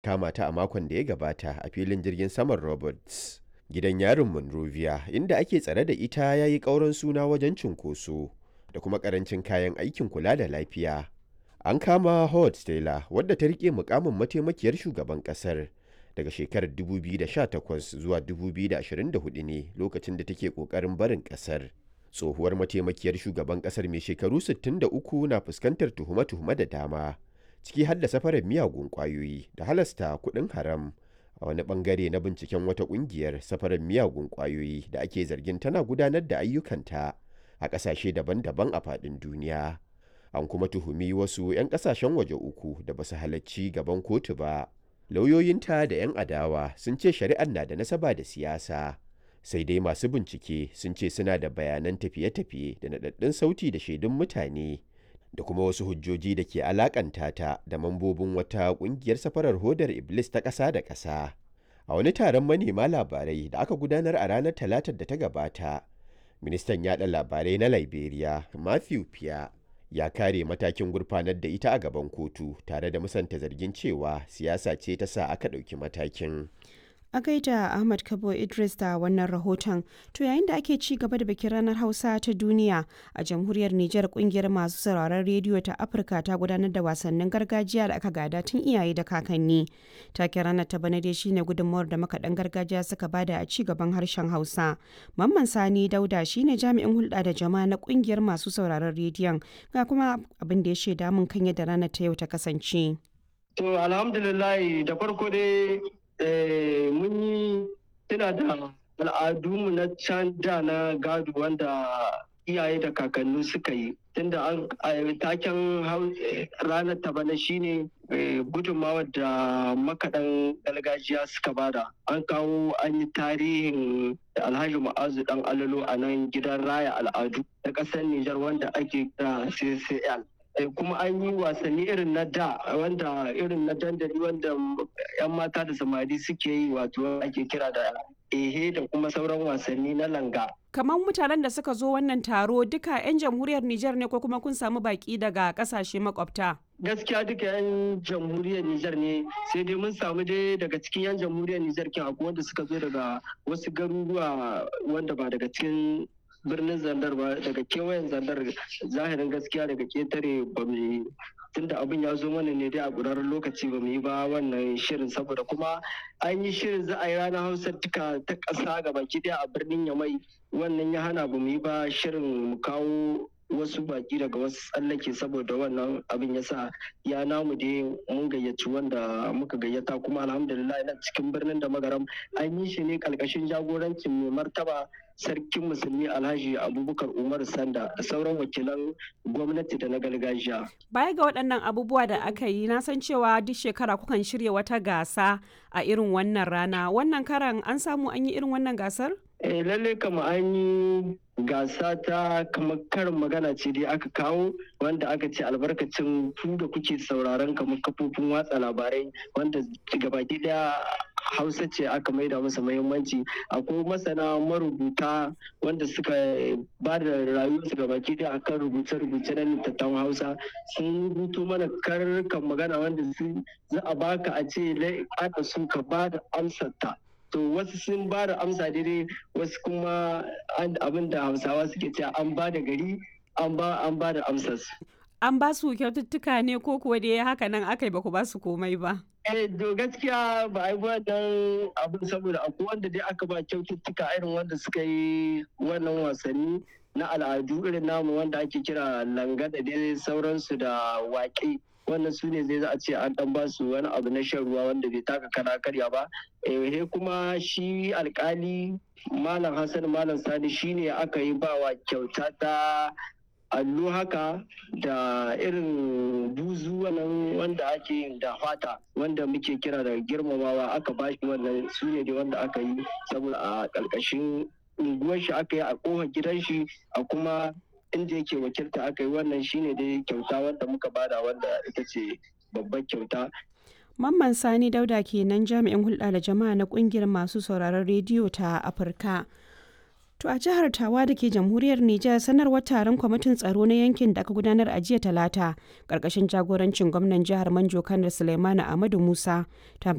kama ta a makon da ya gabata a filin jirgin saman Roberts. Gidan yarin Monrovia inda ake tsare da ita ya yi ƙauran suna wajen cunkoso da kuma ƙarancin kayan aikin kula da lafiya. An kama Howard Taylor wadda ta riƙe mukamin mataimakiyar shugaban ƙasar daga shekarar 2018 zuwa 2024 ne lokacin da take ƙoƙarin barin ƙasar. Tsohuwar mataimakiyar shugaban ƙasar mai shekaru 63 na fuskantar tuhume-tuhume da dama, ciki har da safarar miyagun ƙwayoyi da halasta kuɗin haram a wani ɓangare na binciken wata ƙungiyar safarar miyagun ƙwayoyi da ake zargin tana gudanar da ayyukanta a ƙasashe daban-daban a faɗin duniya. An kuma tuhumi wasu 'yan ƙasashen waje uku da ba su halarci gaban kotu ba. lauyoyinta da 'yan adawa sun ce shari'ar na da nasaba da siyasa sai dai masu bincike sun ce suna da bayanan tafiye-tafiye da naɗaɗɗun sauti da shaidun mutane da kuma wasu hujjoji da ke alakanta ta da mambobin wata ƙungiyar safarar hodar iblis ta ƙasa da ƙasa a wani taron manema labarai da aka gudanar a ranar talatar da ta gabata ministan yaɗa labarai na liberia matthew pia ya kare matakin gurfanar da ita a gaban kotu tare da musanta zargin cewa siyasa ce ta sa aka ɗauki matakin. A gaida Ahmad Kabo Idris da wannan rahoton, to yayin da ake ci gaba da bikin ranar Hausa ta duniya a jamhuriyar Nijar kungiyar masu sauraron rediyo ta Afirka ta gudanar da wasannin gargajiya da aka gada tun iyaye da kakanni. Take ranar ta bana dai shine gudunmawar da makaɗan gargajiya suka bada a ci gaban harshen Hausa. Mamman Sani Dauda shine jami'in hulɗa da jama'a na kungiyar masu sauraron rediyon ga kuma abin da ya shaida mun kan yadda ranar ta yau ta kasance. To alhamdulillah da farko dai mun yi tuna da al'adunmu na can da na gado wanda iyaye da kakanni suka yi tunda an taken ranar ta bana shine gudunmawar da makaɗan gargajiya suka bada an kawo an yi tarihin alhaji ma'azu dan alalo a nan gidan raya al'adu na ƙasar nijar wanda ake kira ccl kuma an yi wasanni irin na da wanda irin na dandali wanda yan mata da samari suke yi wato ake kira da ehe da kuma sauran wasanni na langa kamar mutanen da suka zo wannan taro duka 'yan jamhuriyar Nijar ne ko kuma kun samu baki daga kasashe makwabta gaskiya duka 'yan jamhuriyar Nijar ne sai dai mun samu dai daga cikin 'yan jamhuriyar Nijar kin akwai wanda suka zo daga wasu garuruwa wanda ba daga cikin birnin zandar ba daga kewayen zandar zahirin gaskiya daga ketare ba mu tunda abin ya zo mana ne dai a ƙurarren lokaci ba mu yi ba wannan shirin saboda kuma an yi shirin za a yi ranar hausa duka ta ƙasa ga baki ɗaya a birnin yamai wannan ya hana ba mu yi ba shirin mu kawo wasu baki daga wasu tsallake saboda wannan abin ya sa ya namu dai mun gayyaci wanda muka gayyata kuma alhamdulillah na cikin birnin da magaram an yi shi ne kalkashin jagorancin mai martaba sarkin musulmi alhaji abubakar umar sanda da sauran wakilan gwamnati da na gargajiya baya ga waɗannan abubuwa da aka yi na san cewa duk shekara kukan shirya wata gasa a irin wannan rana wannan karan an samu an yi irin wannan gasar eh lalle kama an yi gasa ta kamar karin magana ce dai aka kawo wanda aka ce albarkacin ku da kuke sauraron kamar kafofin watsa labarai wanda gabaki daya hausa ce aka maida masa muhimmanci akwai masana marubuta wanda suka ba da rayuwarsu gabaki daya akan rubuce-rubuce na littattafan hausa sun rubuto mana karkan magana wanda za a baka a ce aka su ka ba da amsar ta to wasu sun ba da amsa daidai wasu kuma abin da hausawa suke cewa an ba da gari an ba an ba da amsar an ba su kyaututtuka ne ko kuwa dai haka nan aka yi ba ku ba su komai ba eh to gaskiya ba a yi wannan abin saboda akwai wanda dai aka ba kyaututtuka irin wanda suka yi wannan wasanni na al'adu irin namu wanda ake kira langa da dai sauransu da waƙe wannan su ne zai za a ce an dan ba su wani abu na shan ruwa wanda bai taka kana karya ba eh kuma shi alkali malam hassan malam sani shine aka yi bawa kyauta ta allo haka da irin buzu wannan wanda ake yin da fata wanda muke kira da girmamawa aka bashi wannan su ne dai wanda aka yi saboda a ƙarƙashin unguwar shi aka yi a ƙofar gidan shi a kuma inda yake wakilta aka yi wannan shine dai kyauta wanda muka bada wanda ita ce babbar kyauta Mamman Sani Dauda kenan jami'in hulɗa da jama'a na ƙungiyar masu sauraron rediyo ta Afirka. To a jihar Tawa da ke jamhuriyar Nijar sanarwar taron kwamitin tsaro na yankin da aka gudanar a jiya talata ƙarƙashin jagorancin gwamnan jihar Manjo Kanar Suleimanu Ahmadu Musa ta